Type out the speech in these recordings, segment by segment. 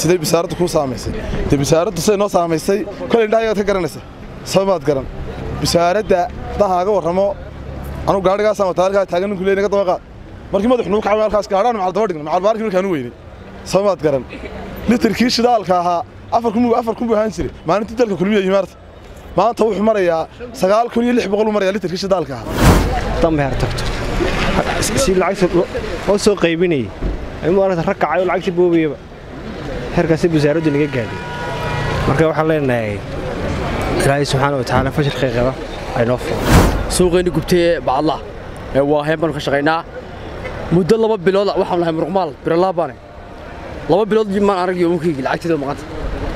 siday bisaaraddu kuu saamaysay dee bisaaraddu siday noo saamaysay kolay indhahaygaad ka garanaysa sababaad garan bisaaradda dahaaga warramo anugu gaadhigaasaan wataa halkaa taagan ninku leey naga daba qaad markii madax nugu kacay halkaas gaadhaan macal daba dhigna macal baarkii markaan u weynay sababaad garan litirkii shidaalka ahaa afar kun afar kun buu ahaan jiray maalintii dalka kulmiya yimaarta maanta wuxuu marayaa sagaal kun iyo lix boqol uu marayaa litirkii shidaalka ahaa dambeer tagto si lacagta loo soo qaybinayay ayuu maaragta rag kacay oo lacagta boobayaba heerkaasi wasaaraddu naga gaadhay marka waxaan leenahay ilaahay subxaana wa tacaala fashilka qaba ay noo furan suuqayni gubtay ee bacadla ee waa heen baanu ka shaqaynaa muddo laba bilood waxaan lahay muruqmaal biralaabaane laba bilood maan arag yoomankaygi lacagteeda maqanta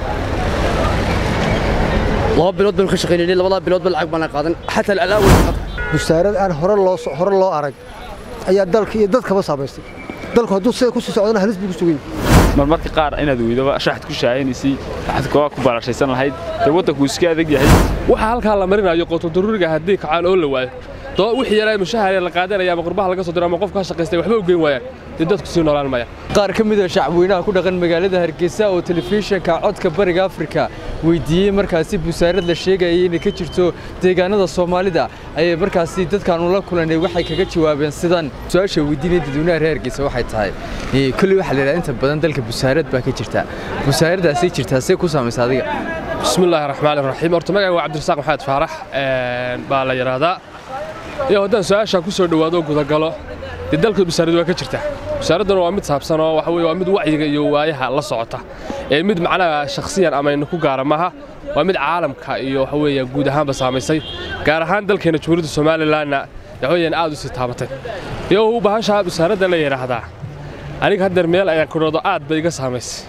laba bilood baanu ka shaqaynaynay labadaa biloodba lacag baana qaadan xataa alaawal wasaarad aan hore loo hore loo arag ayaa dalka iyo dadkaba saamaystay dalku hadduu sida ku sii socdana halis buu ku sugay marmarka qaar inaad weydaba shaxad ku shaahaynaysay waxaad kooga ku barashaysan lahayd dee waddanku iska adag yahay waxaa halkaa la marinayo qotodaruuriga haddii kacaan oo la waayo doo wixii yaraa mushahar la qaadanaya ama qurbaha laga soo diro ama qofka shaqaystay waxba u geyn waayaan dee dadku sii noolaan maya qaar ka mid a shacabweynaha ku dhaqan magaalada hargeysa oo telefishinka codka bariga afrika weydiiyey markaasi busaarad la sheegayay inay ka jirto deegaanada soomaalida ayay markaasi dadkaanu la kulanay waxay kaga jawaabeen sidan su-aasha weydiinaya dadweynaha reer hargeysa waxay tahay kolley waxaa la yidhaha inta badan dalka busaarad baa ka jirta busaaradaasay jirtaa see ku saamaysa adiga bismillaahi raxmaani raxiim horta magaca waa cabdirasaaq maxamed faarax baa la yidhaahdaa iyo haddaan su-aashaa ku soo dhowaado gudagalo dee dalka busaarad waa ka jirta busaaradduna waa mid saabsan oo waxa weye waa mid wacyiga iyo waayaha la socota ee mid macnaha shakhsiyan amaynu ku gaara maaha waa mid caalamka iyo waxa weeye guud ahaanba saamaysay gaar ahaan dalkeena jamhuuriyadda somalilanna waxweeyaan aad u sii taabatay iyo bahashaa busaaradda la yidhaahdaa aniga haddeer meel ayaan ku dhado aad bay iga saamaysay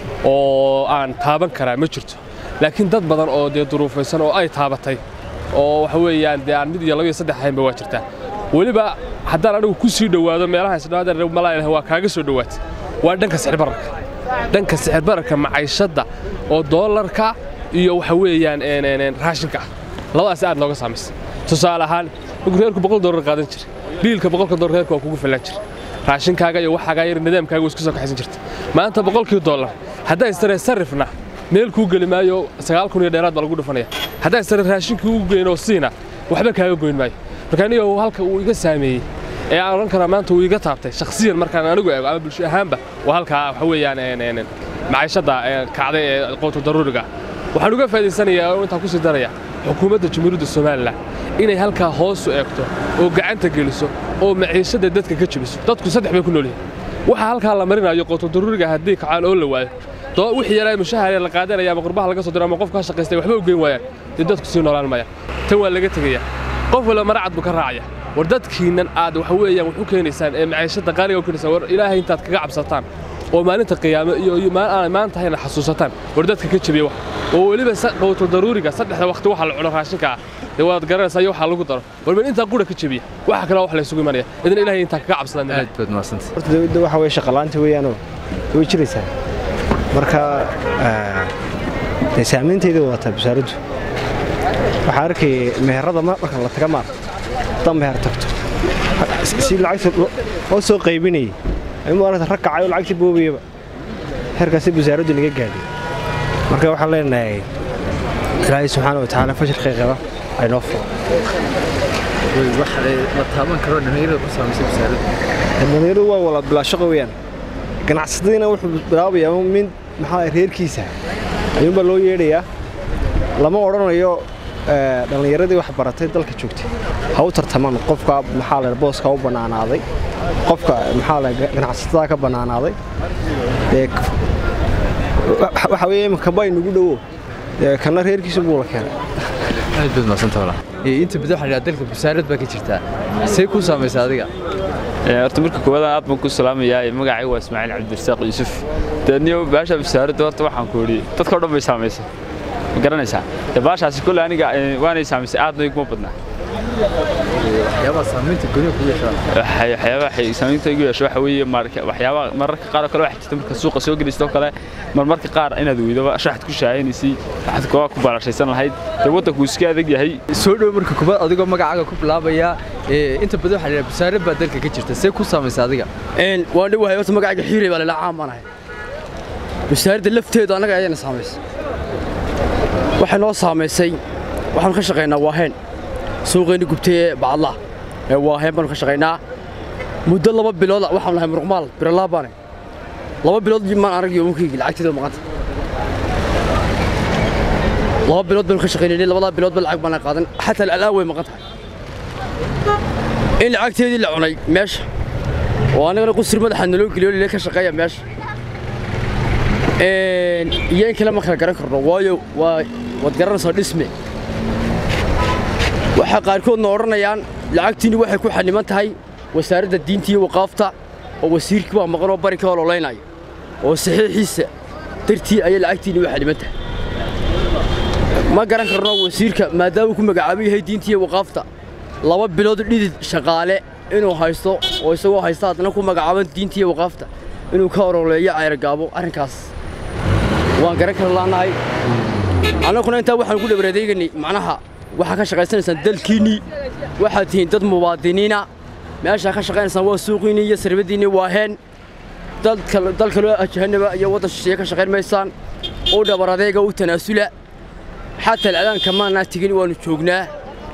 oo aan taaban karaa ma jirto laakiin dad badan oo dee duruufaysan oo ay taabatay oo waxa weeyaan dee aan mid iyo laba iyo saddex ahaynba waa jirtaa weliba haddaan anigu ku sii dhowaado meelaha isdhawaadaan malaa waa kaaga soo dhowaatay waa dhanka sixirbararka dhanka sixirbararka macaishadda oo doolarka iyo waxa weeyaan raashinka ah labadaas aad nooga saamaysay tusaale ahaan markuu reerku boqol doolar qaadan jira biilka boqolka doolar reerku waa kugu fillaan jira raashinkaaga iyo waxaagaa yar nidaamkaaga isku soo kaxaysan jirta maanta boqolkii doolar haddaa istaree sarifna meel kuu geli maayo sagaal kun iyo dheeraad baa lagu dhufanaya haddaa istare raashinkii u geynoo siina waxba kaaga goyn maayo marka aniga halka uu iga saameeyey ee aan odhan karaa maanta uu iga taabtay shakhsiyan markaan anigu eego ama bulsho ahaanba waa halkaa waxa weeyaan macaishadda kacday ee qoto daruuriga waxaan uga faa'idaysanayaa oo intaan ku sii daraya xukuumadda jamhuuriyadda somalilan inay halkaa hoosu eegto oo gacanta geliso oo maciishadda dadka ka jebiso dadku saddex bay ku nool yihiin waxaa halkaa la marinayo qoto daruuriga haddii kacaan oo la waayo doo wixii yaraa mushahar la qaadanaya ama qurbaha laga soo diro ama qofka shaqaystay waxba u geyn waayaan dee dadku sii noolaan maya tan waa laga tegaya qof wala maracad buu ka raacaya war dadkiinnan aad waxa weeyaan wax u keenaysaan ee maciishadda qaaliga u keenaysaan war ilaahay intaad kaga cabsataan oo maalinta qiyaamo iyo aan maanta hayna xasuusataan war dadka ka jebiya wax oo weliba qowto daruuriga saddexda waqti waxa la cuno raashinka ah dee waad garanaysaa iyo waxa lagu daro war meel intaa qura ka jebiya waxa kale wax la isugu imanaya idan ilaahay intaa kaga cabsadaan aad baad mahadsantay horta dawladda waxa weye shaqalaanta weeyaanoo way jiraysaa marka dee saamaynteeda wadataa wasaaraddu waxaa arkay meherada marka la taga maar dan meher tagto si lacagta loo soo qaybinayay ayuu maaragta rag kacay oo lacagta boobayaba heerkaasi wasaaraddu naga gaadhay marka waxaan leenahay ilaahay subxaana wa tacaala fashilka qaba ay noo furan la taaban karo dhallinyarada ku saamaysay wasaaradda dhallinyaradu waa wala bilaa shaqo weeyaan ganacsatadiina wuxuu bilaabayaa mid maxaa reerkiisa ayuunbaa loo yeedhayaa lama odhanayo dhallinyaradii wax baratay dalka joogtay ha u tartamaan qofka maxaa la booska u bannaanaaday qofka maxaa la ganacsatada ka bannaanaaday waxa weeye iminka bay nagu dhowo kana reerkiisa buu la keenay aad baad mahadsantay walaa inta badan waxaa la yidhaha dalka busaarad baa ka jirtaa see ku saamaysa adiga horta marka koowaad aad baan ku salaamayaa magacay waa ismaaciil cabdirasaaq yuusuf deedniyo baasha wasaaradda horta waxaan ku idhi dadka o dhan bay saamaysay ma garanaysaa dee baashaasi kolle aniga waanay saamaysay aadna iguma badnaa waxyaabaha saamaynta goniga kugu yeeshaa waxyaabaha saamaynta igu yeesho waxa weeye waxyaabaha mararka qaar oo kale waxaa jirta marka suuqa soo gelaysto kale marmarka qaar inaad weydaba shaxad ku shaahaynaysay waxaad kooga ku barashaysan lahayd dee waddanku iska adag yahay soo dhow marka kubaad adigoo magacaaga ku bilaabaya inta badan waxaa la yidhaha busaarad baa dalka ka jirta see ku saamaysa adiga waan dhowahay horta magacayga xiirey baa lalaa caan baan ahay wasaaradda lafteedu annaga ayayna saamaysay waxay noo saamaysay waxaanu ka shaqaynaa waaheen suuqeenni gubtay ee bacadlaha ee waaheen baanu ka shaqaynaa muddo laba bilooda waxaanu nahay muruqmaal biralaa baane laba bilood maan arag yoomunkaygi lacagteeda maqanta laba bilood baanu ka shaqaynaynay labadaa biloodba lacag baana qaadan xataa al'aan way maqan tahay in lacagteedii la cunay meesha oo annagana qusur madaxa naloo geliyo lile ka shaqeeya meesha iyo in kale ma kala garan karno waayo waa waad garanaysaa dhisme waxaa qaarkoodna odhanayaan lacagtiinni waxay ku xaniman tahay wasaaradda diinta iyo waqaafta oo wasiirkii baa maqan oo bari ka ololaynaya oo saxiixiisa dartii ayay lacagtiinni u xaniman tahay ma garan karno wasiirka maadaamuu ku magacaaban yahay diinta iyo waqaafta laba bilood dhidid shaqaale inuu haysto oo isagoo haysta haddana ku magacaaban diinta iyo waqaafta inuu ka oroleeyo cayragaabo arrinkaas waan garan kara laanahay annaguna intaa waxaan ku dhabareedeeganay macnaha waxaa ka shaqaysanaysaan dalkiinnii waxaad tihiin dad muwaadiniina meeshaa ka shaqaynaysaan waa suuqiinnii iyo sarbadiinnii waaheen dal kaloo jahanaba iyo waddan shisheeye ka shaqayn maysaan u dhabar adeega u tanaasula xataa al'adaanka maanaa tegin waannu joognaa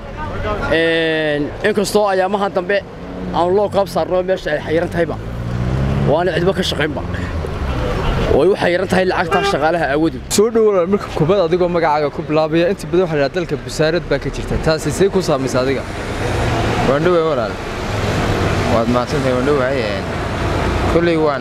inkastoo ayaamahan dambe aanu loo qaab saarno meesha ay xayiran tahayba waana cidba ka shaqaynba way u xayiran tahay lacagtaa shaqaalaha aawadood soo dhowow marka kubad adigoo magacaaga ku bilaabaya inta badan waxaa la dalka busaarad baa ka jirta taasi see ku saamaysa adiga waan dhoway walaal waad mahadsantahay waan dhowahay kolley waan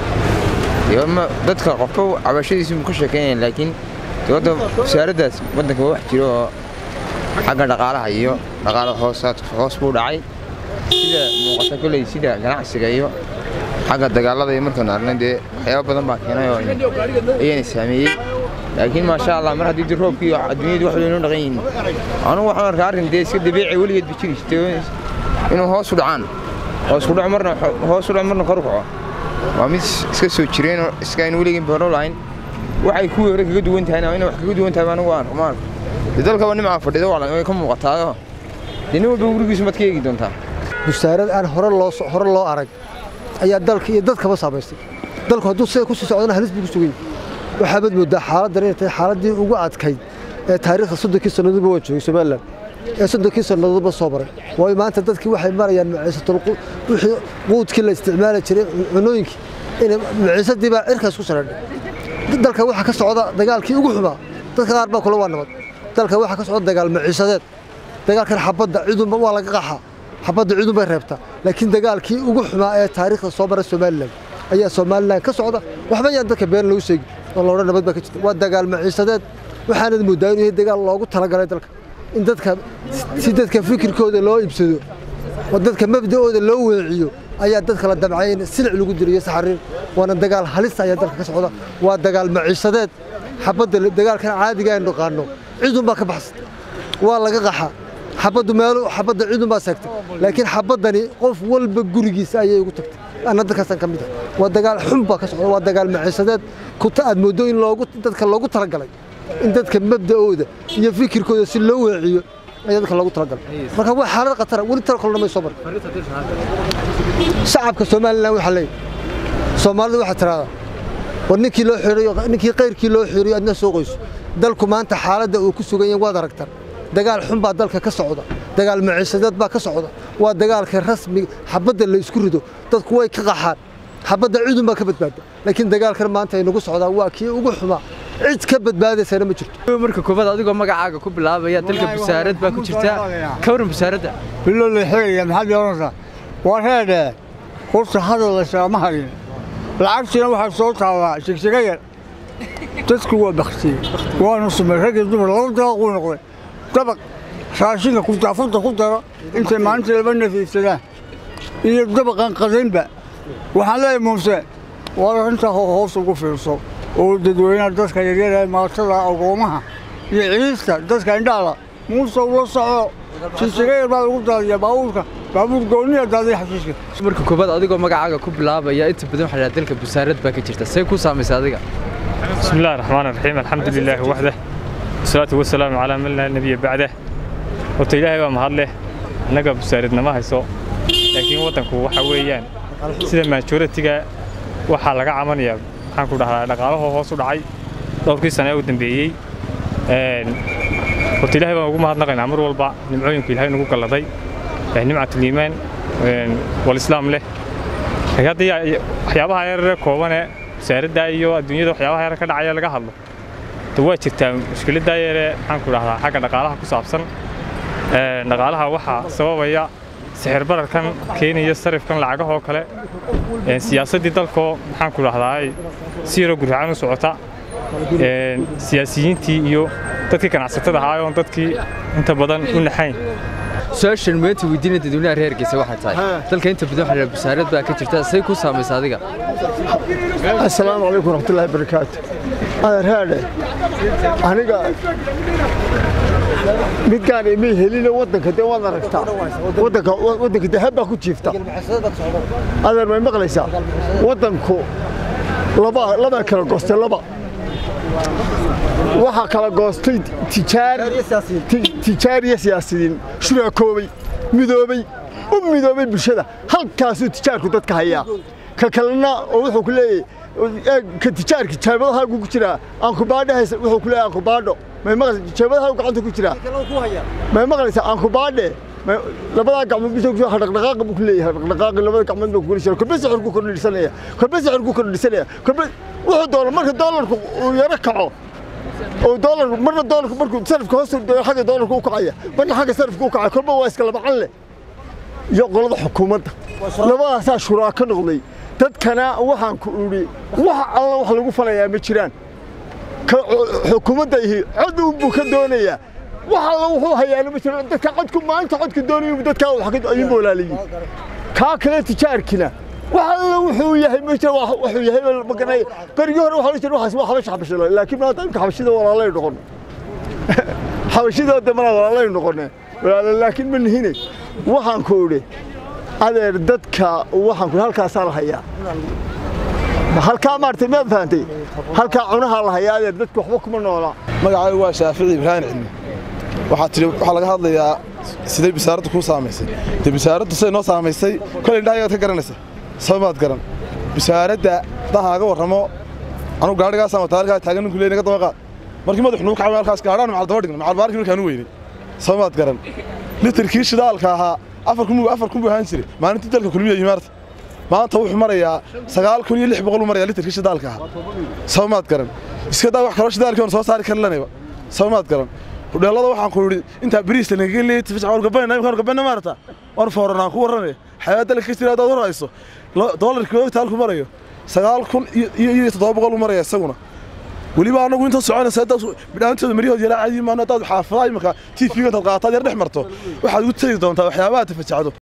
dadka qofka cabashadiisu ka sheekeynayaan laakiin wadda wasaaraddaas waddanka waa wax jiro oo xagga dhaqaalaha iyo dhaqaala hoos buu dhacay sida muuqata kolley sida ganacsiga iyo xagga dagaalada iyo markaanu aragnay dee waxyaaba badan baa keenay oo ayayna saameeyey laakiin maasha allah mar haddii dii roobkii iyo adduunyadu wax inoo dhaqan yihiin anugu waxaan arkaa arrin dee iska dabiici weligeed ba jiri jirtay inuu hoos u dhacaan hoos u dhaco marna hoos u dhaco marna kor u kaco waa mid iska soo jireen oo iska aynu weligeed hore lahayn waxay kuwii hore kaga duwan tahayna inay wax kaga duwan tahay anigu waan rumaan dee dalkaba nimcaa fadhida way ka muuqataayoo dee nin walba gurigiisu maad ka eegi doontaa busaarad aan hore loo hore loo arag ayaa dalka iyo dadkaba saamaystay dalku hadduu sida ku sii socdana halis buu ku sugan yahay waxaabad moodaa xaaladdan inay tahay xaaladdii ugu adkayd ee taariikhda soddonkii sannadoodba waa joogay somalilan ee soddonkii sannadoodba soo maray waayo maanta dadkii waxay marayaan maciisatul wixii quudkii la isticmaali jiray cunooyinkii inay maciisadii baa cirkaas ku saradhay dalka waxaa ka socda dagaalkii ugu xumaa dadka qaar baa kule waa nabad dalka waxaa ka socda dagaal maciisadeed dagaalkan xabadda cidunba waa laga qaxaa xabadda cidun bay reebtaa laakiin dagaalkii ugu xumaa ee taariikhda soo maray somalilan ayaa somalilan ka socda waxba yaan dadka been lagu sheegi oo loodha nabad baa ka jirta waa dagaal maciisadeed waxaanad moodaa inuu yahay dagaal loogu talagalay dalka in dadka si dadka fikirkooda loo iibsado oo dadka mabda'ooda loo weeciyo ayaa dadka la damcay in silic lagu diriyo saxariir waana dagaal halista ayaa dalka ka socda waa dagaal maciisadeed xabadda dagaalkan caadiga aynu naqaano cidun baa ka baxsan waa laga qaxa xabaddu meelu xabadda cidun baa seegtay laakiin xabaddani qof walba gurigiisa ayay ugu tagtay anna dadkaasaan ka mid ah waa dagaal xun baa ka socda waa dagaal maciisadeed kuta aad mooddo in loogu dadka loogu talagalay in dadka mabda'ooda iyo fikirkooda si loo weeciyo ayaa dadka loogu talagalay marka waa xaalad khatara weli tala kolna may soo marin shacabka somalilan waxaa leeyahy soomaalidu waxaa tiraahdaa war ninkii loo xiriyo ninkii qayrkii loo xiriyo adna soo qoyso dalku maanta xaaladda uu ku sugan yahay waad aragtaan dagaal xun baa dalka ka socda dagaal maciisadeed baa ka socda waa dagaalka rasmi xabadda la isku rido dadku way ka qaxaan xabadda cidun baa ka badbaada laakiin dagaalkan maanta ay nagu socdaa waa kii ugu xumaa cid ka badbaadaysana ma jirto marka kubad adigoo magacaaga ku bilaabaya dalka busaarad baa ku jirta ka waran busaaradda bilo la xigaya maxaad yeelanaysaa waa reedhe horta hadallaysaa ma harin lacagtiina waxaa soo taabaa shigsiga yar dadku waa baktiyey waanu sumay rag iyo dumar laba daaquu noqday dabaq raashinka kutaafanta ku daro intay maalinta laba nafiifsadaan iyo dabaqan qadaynba waxaan leeyahay muuse war arrintaa hoos ugu fiirso oo dadweynaha dadka yaryar ee maatada agoomaha iyo ciista dadka indhaala muuse ula soco shigsiga yar baa lagu daadiya baabuurka baabuur gooniya daadiya xashiiska marka kubad adigoo magacaaga ku bilaabaya inta badan waxaa la dalka busaarad baa ka jirta see ku saamaysa adiga بسم الله الرحمن الرحيم الحمد لله وحده والصلاة والسلام على من لا نبي بعده horta ilaahay baa mahad leh annaga busaaradna ma hayso laakiin waddanku waxa weeyaan sida majoritiga waxaa laga camanayaa maxaan ku dhahdaa dhaqaalahoo hoos u dhacay dhowrkii sane ee u dambeeyey horta ilaahay baan ugu mahadnaqaynaa mar walba nimcooyinku ilaahay nagu galladay nimcatuliimaan walislaam leh laakiin haddii waxyaabaha yarare koobane wasaaradda iyo adduunyada waxyaabaha yar ka dhacaya laga hadlo de waa jirtaa mushkiladdaa yare maxaan ku dhahdaa xagga dhaqaalaha ku saabsan dhaqaalaha waxaa sababaya sixir bararkan keenaya sarifkan lacagahoo kale siyaasaddii dalkoo maxaan ku dhahdaa si yaroo gurracan u socota siyaasiyiintii iyo dadkii ganacsatada ahaa oon dadkii inta badan u naxayn su-aashan maanta weydiinaya dadweynaha reer Hargeysa waxay tahay dalka inta badan waxaa wasaarad baa ka jirta say ku saamaysa adiga assalaamu calaykum waraxmatullaahi barakaatu adeer haadhe aniga midkaan imay helina waddanka dee waad aragtaa waddanka waddanka dahab baa ku jiifta adeer may maqlaysaa waddanku laba labaa kala goostay laba waxaa kala goostay tijaar iyo siyaasiyiin shuraakoobay midoobay u midoobay bulshada halkaasuu tijaarku dadka hayaa ka kalena oo wuxuu ku leeyahay ka tijaarka jeebadahaagu ku jiraa aankubaadhehaysa wuxuu ku leeyahay aankubaadho may maqlaysa jeebadahaagu gacanta ku jiraa may maqlaysa aankubaadhe labadaa gacmood bisa ku dhaqdhaqaaqa buu ku leeyahay dhaqdhaqaaqi labada gacmood buu ku geli kolbe sixir ku kordhisanaya kolbe sixir ku kordhisanaya kolbe wuxuu doono marka doolarku uu yaro kaco oo doolarku marna doolarku markuu sarifka hoos doono xagga doolarku u kacaya marna xagga sarifka u kacaya kolba waa iska labacan leh iyo qolada xukuumadda labadaasaa shuraa ka noqday dadkana waxaan ku idhi wax alla wax lagu falayaa ma jiraan ka xukuumadda ihi cod buu ka doonayaa wax alla wuxuu hayaana ma jiro dadka codku maalinta codka doonayu dadkaa ayuu boolaaliyi kaa kale tijaarkina wax alla wuxuu yahay ma jiro wuxuu yahay maganay berigii hore waxaa jira waxaas waa xabash xabashada laakiin maanta imka xabashida walaalay noqon xabashida damana walaalay noqone walaala laakiin ma nihine waxaan ku idhi adeer dadka waxaan ku halkaasaa la hayaa halkaa maartay maad fahantay halkaa cunahaa la hayaa adeer dadka waxba kuma noola magacaygu waa shaafici ibraahim cilmi waxaa tidhi waxaa laga hadlayaa siday bisaaraddu kuu saamaysay dee bisaaraddu siday noo saamaysay kolay indhahaygaad ka garanaysa sabamaad garan bisaaradda haddaan haaga warramo anugu gaadhigaasaan wataa halkaa taagan ninku leey naga daba qaad markii madax nugu kacay halkaas gaadhaan macal daba dhigna macal baarkii markaan u weynay sabamaad garan litirkii shidaalka ahaa afar kun afar kun buu ahaan jiray maalintii dalka kulmiya yimaarta maanta wuxuu marayaa sagaal kun iyo lix boqol uu marayaa litirkii shidaalka ahaa sabamaad garan iska daa wax kaloo shidaalkii oon soo saari karlanayba sabamaad garan hudheellada waxaan ku yidhi intaa bariista nagaga leeyay tifisca waan gabanayna imkaan gabanna maarata waan fooranaan ku warranay xayaa dalka ka jira haddaad warayso doolarkii ogta halku marayo sagaal kun iyo toddoba boqol uu maraya isaguna weliba anagu inta soconaysa bidhaantooda maryahood yalaa caadi maano haddaad xaafadaha imika t v-ga intaad qaataad yar dhex marto waxaad ugu tegi doontaa waxyaabaha tafajacdo